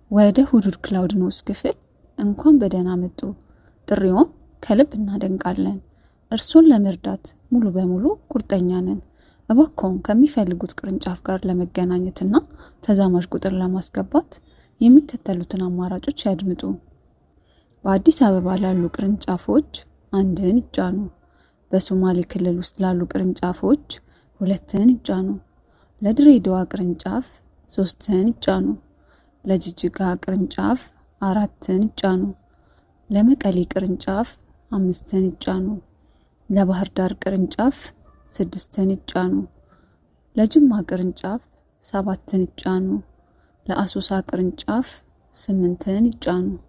ወደ ሁዱድ ክላውድ ኒውስ ክፍል እንኳን በደህና መጡ። ጥሪውን ከልብ እናደንቃለን። እርሶን ለመርዳት ሙሉ በሙሉ ቁርጠኛ ነን። እባክዎን ከሚፈልጉት ቅርንጫፍ ጋር ለመገናኘት እና ተዛማጅ ቁጥር ለማስገባት የሚከተሉትን አማራጮች ያድምጡ። በአዲስ አበባ ላሉ ቅርንጫፎች አንድን ይጫኑ። በሶማሌ ክልል ውስጥ ላሉ ቅርንጫፎች ሁለትን ይጫኑ። ለድሬዳዋ ቅርንጫፍ ሶስትን ይጫኑ። ለጅጅጋ ቅርንጫፍ አራትን ይጫኑ። ለመቀሌ ቅርንጫፍ አምስትን ይጫኑ። ለባህር ዳር ቅርንጫፍ ስድስትን ይጫኑ። ለጅማ ቅርንጫፍ ሰባትን ይጫኑ። ለአሶሳ ቅርንጫፍ ስምንትን ይጫኑ።